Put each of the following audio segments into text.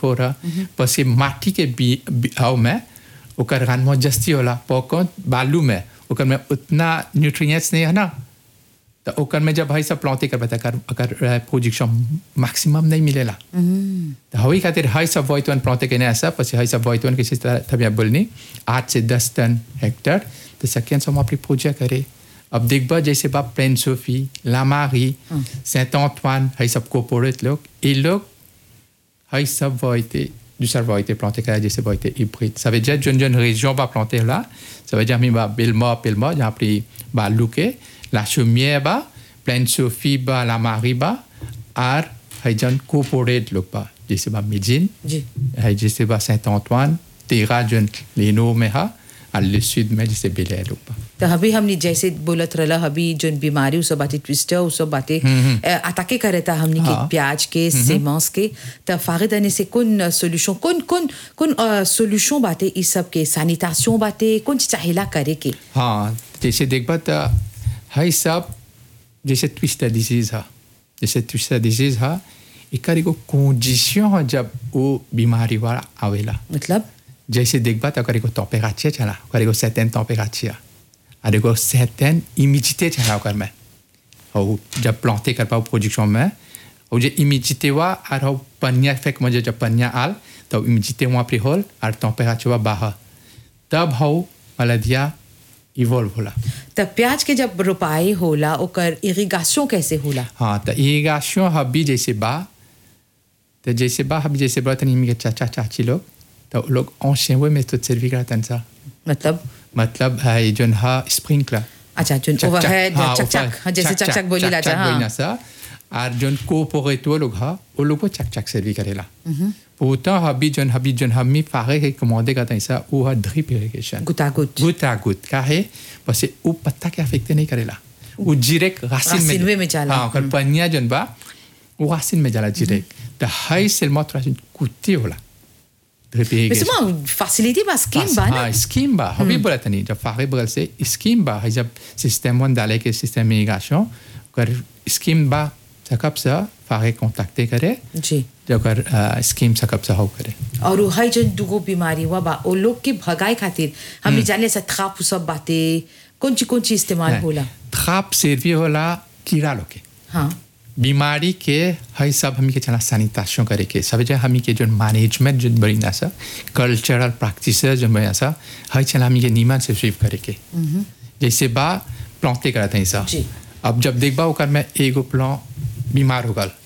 फोर है बस ये माटी के बी आओ में ओकर रानमा जस्ती होला पौकन बालू में ओकर में उतना न्यूट्रिएंट्स नहीं है ना तो ओकर में जब भाई सब प्लॉटे कर बता कर अगर प्रोजेक्शन मैक्सिमम नहीं मिलेला तो हवी खातिर हाई सब वॉइट वन प्लॉटे के ऐसा पसी हाई सब वॉइट वन किसी तरह तबिया बोलनी आठ से दस टन हेक्टर तो सेकेंड हम अपनी पूजा करे अब देखबा जैसे बाप प्लेन सोफी लामारी सेंट ऑंटवान हाई सब कोपोरेट लोग ये लोग हाई सब वॉइटे दूसरा वॉइटे प्लॉटे करा जैसे वॉइटे hybride ça veut dire जन जन région va planter là ça veut dire mi va Belma Belma जहाँ pri ba Luque la chaumière ba pleine Sophie ba la Marie ba ar hay जन corporate लोग बा जैसे बा Médine जी hay जैसे बा Saint-Antoine तेरा जन लेनो में हा और le sud में जैसे बेले लोग बा तो अभी हमने जैसे बोलत रहला अभी जो बीमारी उस बातें ट्विस्टर उस बातें अटाके करे था हमने के हाँ। प्याज के सेमांस के तो फारिद आने से कौन सोल्यूशन कौन कौन कौन सोल्यूशन बातें इस सब के सैनिटाइजेशन बातें कौन चीज चाहिला करे के हाँ जैसे देखबा तो है सब जैसे ट्विस्टर डिजीज है जैसे ट्विस्टर डिजीज है एकर एगो कंडीशन है जब वो बीमारी वाला आवेला मतलब जैसे देखबा तो ओकर एगो टेम्परेचर चला ओकर एगो सर्टेन टेम्परेचर और एगो सर्टेन इमिडिटे चला ओकर में और जब प्लांटे कर पाओ प्रोजेक्शन में और जे इमिडिटे हुआ और हो पनिया फेंक मुझे जब पनिया आल तो इमिडिटे वहाँ पे होल और टेम्परेचर हुआ बाहर तब हो मलदिया इवॉल्व होला तो प्याज के जब रोपाई होला ओकर इरिगेशन कैसे होला हाँ तो इरिगेशन हबी जैसे बा तो जैसे बा हबी जैसे बा तनी के चाचा चाची लोग तो वो लोग enchaîné में तो सर्वी करतन सा मतलब मतलब है जो हा स्प्रिंकलर अच्छा जो ओवरहेड चक चक हाँ, जैसे चक चक बोली ला जा बोली ना हाँ सा और जो कोपोरेट वो लोग हा वो लोग को चक चक सर्वी करेला pourtant हबी जो हबी जो हमी फारे के कमांडे करता है सा वो हा ड्रिप इरिगेशन गुतागुत गूट à गूट का है बस ये वो पत्ता के अफेक्ट नहीं करेला वो डायरेक्ट रासिन में रासिन में जाला। हाँ कर पनिया जन बा वो रासिन में जाला डायरेक्ट तो हाई seulement रासिन कुत्ते होला drip mais irrigation c'est moi facilité ma scheme ba हाँ स्कीम बा हमें बोला था नहीं जब फागे बगल से स्कीम बा है जब सिस्टम वन डाले के सिस्टम इरिगेशन कर स्कीम बा सकब से फागे कांटेक्ट करे जी जब कर स्कीम सकब से हो करे और वो है जो दुगो बीमारी हुआ बा ओ लोग के भगाए खातिर हमने जाने से थ्राप सब बातें कौन ची कौन ची इस्तेमाल होला ट्राप सर्वी होला कीड़ा लोग के हाँ बीमारी के है सब हमी के चला सैनिटाइजेशन करे के सब जो हमी के जो मैनेजमेंट जो बड़ी ना सा कल्चरल प्रैक्टिस जो बड़ी सा है चला हमी के नीमन से स्वीप करे के जैसे बा प्लांटे करते हैं सा जी। अब जब देखबा ओकर में एगो प्लां बीमार हो गल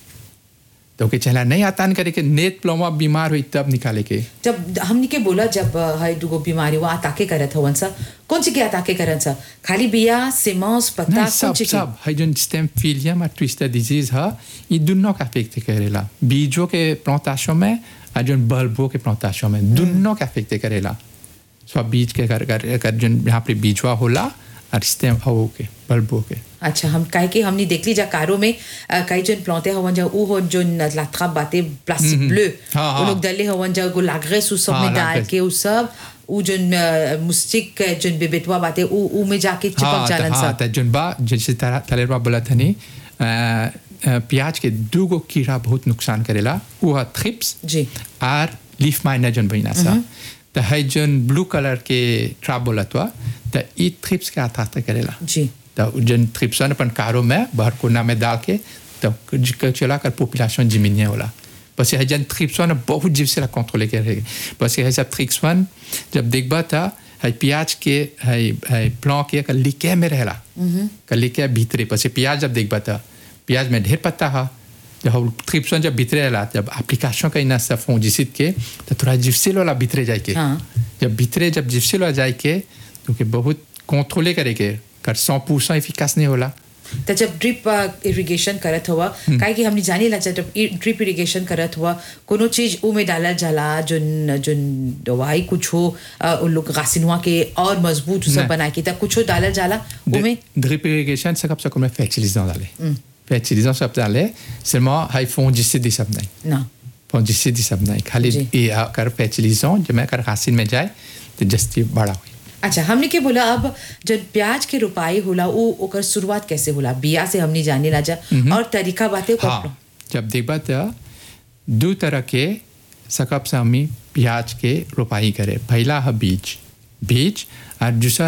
तो के चला नहीं आतान करे के नेत प्लामा बीमार हुई तब निकाले के जब हमने के बोला जब अ, है दुगो बीमारी हुआ अताके करत हवन सा कौन सी के अताके करन सा खाली बिया सेमांस पत्ता नहीं कौन सब ची के सब है जो स्टेम फिलियम और ट्विस्टर डिजीज है ये दोनों का अफेक्ट करेला बीजों के प्लांटेशन में और जो बल्बों के प्लांटेशन में दोनों का अफेक्ट करेला सो बीज के कर कर कर जो यहाँ पे बीजवा होला और स्टेम हो के बल्बों के अच्छा हम काहे के हमने देख ली जा कारो में अ, कई जन प्लांटे हवन जा ऊ हो जो लात्रा बातें प्लास्टिक ब्लू हाँ, वो हाँ। लोग डले हवन जा गो लागरेस उ सब हाँ, में डाल लागरेस। के उ सब ऊ जो मुस्टिक जो बेबेटवा बातें ऊ ऊ में जाके चिपक हाँ जालन हाँ सा तो जो बा जैसे तलेरवा बोला था नहीं अ, अ, प्याज के दो गो कीड़ा बहुत नुकसान करेला वो है थ्रिप्स जी और लीफ माइनर जन बहिना सा तो है जन ब्लू कलर के ट्राप बोला तो तो ई थ्रिप्स के आता करेला जी तो जन थ्रिप्सन अपन कारो में बाहर कोना में डाल के तो ज- चला कर पॉपुलेशन जिमिनिया होला parce que है जन थ्रिप्सन बहुत जीव से कंट्रोल करे parce que है सब थ्रिप्सन जब देखबा था है प्याज के है है प्लां के का लिके में रहला का लिके भीतरे parce que प्याज जब देखबा था प्याज में ढेर पत्ता है जब थ्रिप्सन जब भीतरे रहला जब एप्लीकेशन का इना सब फंजिसिड के तो थोड़ा जिप्सिल वाला भीतरे जाए के हाँ। जब भीतरे जब जिप्सिल वाला जाए के तो के बहुत कंट्रोले करे के कर 100% एफिकास नहीं होला तो जब ड्रिप इरिगेशन करत हुआ काहे कि हमने जानी ला जब ड्रिप इरिगेशन करत हुआ कोनो चीज ऊ में डालल जाला जोन जोन दवाई कुछ हो अ, उन लोग गासिनवा के और मजबूत सब नहीं। बना के तब कुछ डालल जाला ऊ में drip irrigation c'est comme ça qu'on fait fertilisant d'aller fertilisant ça d'aller seulement hay fongicide सब नहीं ना fongicide सब नहीं खाली जी। ये कर fertilisant जब मैं कर racine में जाए तो जस्ती बड़ा हुई अच्छा हमने के बोला अब जब प्याज के रोपाई होला ऊ ओकर शुरुआत कैसे होला बिया से हमने जाने ला जा और तरीका बातें हाँ जब देखबा तो दो तरह के सकब से हमी प्याज के रोपाई करे पहला है बीज बीज और दूसरा